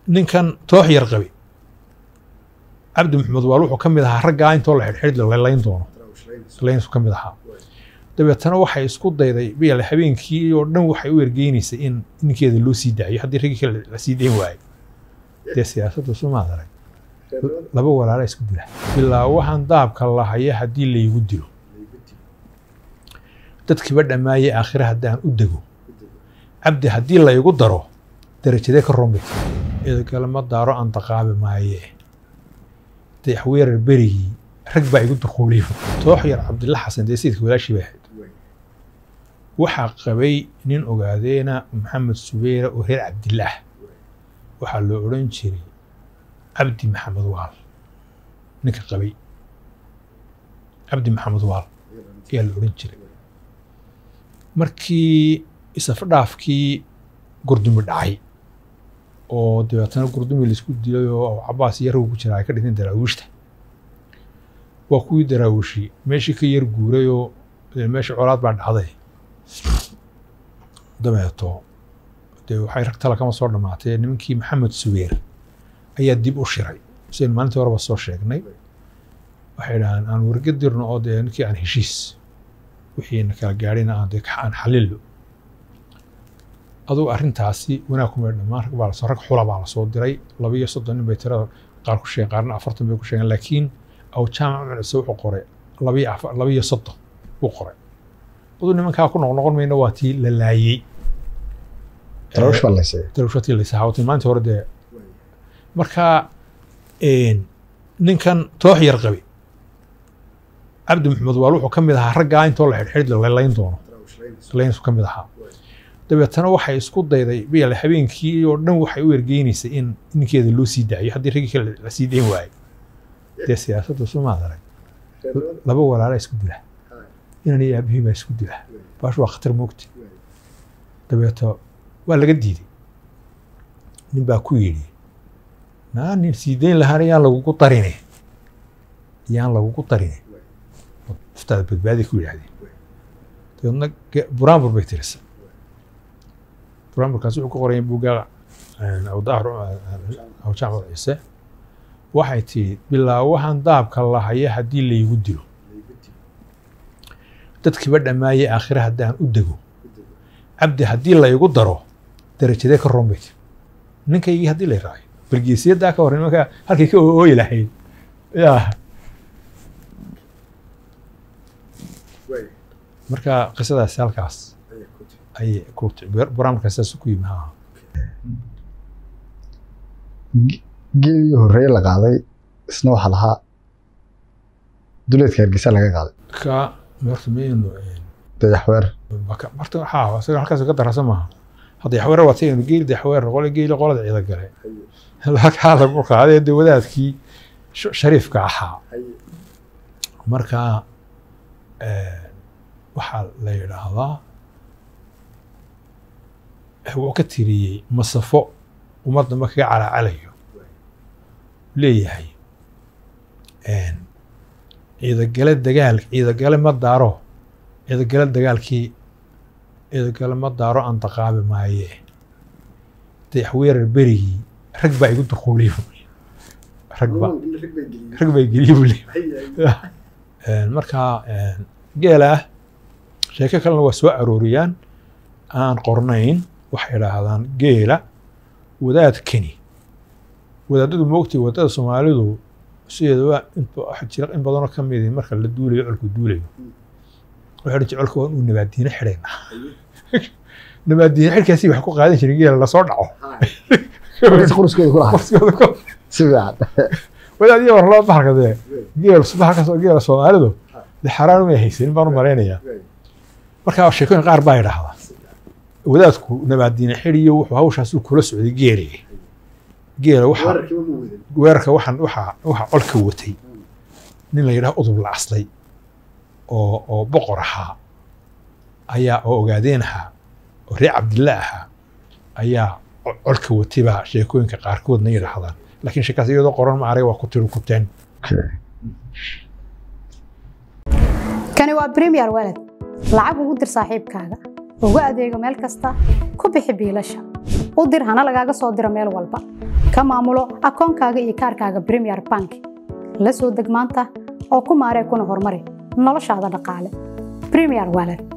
ninkan toox yar qabi cabdi maxamed waal wuxuu ka mid ahaa raggaa intoo la xidhxidh la layn doono laynsu ka mid ahaa dabeetana waxay isku dayday biyale habeenkii oo dhan waxay u ergeynaysay in ninkeeda loo sii daayo haddii raggii kale la sii dayn waayo dee siyaasaddu sumaad arag laba walaala isku dila ilaa waxaan daabka lahaya haddii laygu dilo dadkiiba dhammaayey aakhire haddaan u dego cabdi haddii laygu daro darajadee ka rombay idakale ma daaro aan daqaabi maaye dayaxweerar berigii rag baa igu duquuliyo toox yar cabdilla xasan dee sayidka walaashii bay ahayd waxaa qabay nin ogaadeena maxamed subeyra oo reer cabdillaah waxaa loo odhan jiray cabdi maxamed waal ninka qabay cabdi maxamed waal ayaa la odhan jiray markii isafdhaafkii gurdumi dhacay oo dabeetana gurdumi laisku dilay oo cabaas iyo rag ku jira ay ka dhinteen daraawiishta waa kuwii daraawishi meeshii ka yar guuray oo meesha colaad baa dhacday dabeeto dee waxay rag tala kama soo dhammaatee nimankii maxamed subeer ayaa dib u shiray sidaynu maalintii horeba soo sheegnay waxay dhahaan aan warga dirno oo dee ninkii aan heshiis wixiina kala gaadhina aan dee aan xalillo adugu arrintaasi wanaag kuma dhammaan rag baa lasoo rag xula baa lasoo diray laba iyo soddon nin bay tirada qaar ku sheegeen qaarna afartan bay ku sheegeen laakiin aw jaamac cunise wuxuu qoray laba iyo afar laba iyo soddon buu qoray aduu nimankaa ku noqnoqon mayna waa tii la laayey tarawsh baa laysay darushatii laysahaawatay maalintii hore dee markaa ninkan toox yar qabi cabdi maxamed waal wuxuu ka mid ahaa raggaa intoo la xidhxidh la layn doono laynsu ka mid ahaa dabeetana waxay isku dayday biyale habeenkii oo dhan waxay u ergeynaysay in ninkeeda loo sii daayo haddii raggii kale la sii dayn waayo dee siyaasaddu sumaad arag laba walaala isku dila inan iyo aabihii baa isku dila baash waa khatar moogta dabeeto waa laga diiday nin baa ku yidhi naa nin sii dayn lahaana yaan lagugu darine yaan lagugu darine naftaada badbaadi ku yidhaahdeen dabeedna buraanbur bay tirisa buraanburkaas wuxuu ku qoraya buugga awdaahir awjaamac ciise waxay tihi bilaa waxaan daabka lahaya haddii laygu dilo dadkiiba dhammaayey aakhire haddaan u dego cabdi haddii laygu daro darajadee ka rombay tir ninkaygii haddii lay raayo balgeesiyaddaa ka hor nimanka halkay ka ooyi lahayd yaa marka qisadaasi halkaas ayay ku buraamurkaas saas ku yimi haa geelii horreeye la qaaday isna waxaa lahaa duleedka hargeysa laga qaaday ka horta maynu dayaxweer horta haa isaga halkaas ka darasa maaha hadda yaxweer waa tagaynu geeli dayaxweer qole geeli qolada ciida gale halkaa lagu qaaday dee wadaadkii shariifka ahaa marka waxaa la yidhaahdaa wuxuu ka tiriyey masafo ummadda ma kaga calaacalayo leeyahay ciidagale dagaal ciidagale ma daaro ciidagale dagaalkii ciidagale ma daaro aan daqaabi maaye dayaxweerar berigii rag baa igu duquuliyo rag ba rag baa geliye buu leeyahay marka geela ah sheeko kalena waa soo arooriyaan aan qornayn waxay idhaahdaan geela wadaadkani wadaadadu moogtay wadada soomaalidu sideedaba jira in badanoo ka midi marka la duulayo colku duulayo wuxuu dhici colka waa inuu nabaadiine xidhayna nabaadiine xidhkaasi wax ku qaadan jirin geela lasoo dhaco quruskooda ku lahaa si fiican wadaad iyo war loo bahalka dee geel bahalkaas geela soomaalidu dee xaraan umay haysanin baan u malaynayaa marka sheekooyin qaar baa idhaahdaa wadaadku nabaadiine xidhiyo wuxuu hawshaasuu kula socday geele geela waxa weerarka waxaan waxa waxa colka watay nin la yidhaha udub la aslay oo oo boqor ahaa ayaa oo ogaadeen ahaa oo reer cabdilla ahaa ayaa colka watay baa sheekooyinka qaarkoodna yidhaahdaan laakiin sheekaas iyadoo qoran ma arag waa ku tiri kuteen kani waa premier walad lacag ugu dir saaxiibkaaga ugu adeego meel kasta ku bixi biilasha u dir hana lagaaga soo diro meel walba ka maamulo akoonkaaga iyo kaarkaaga premier bank la soo deg maanta oo ku maaree kuna horumari noloshaada dhaqaale premier wallet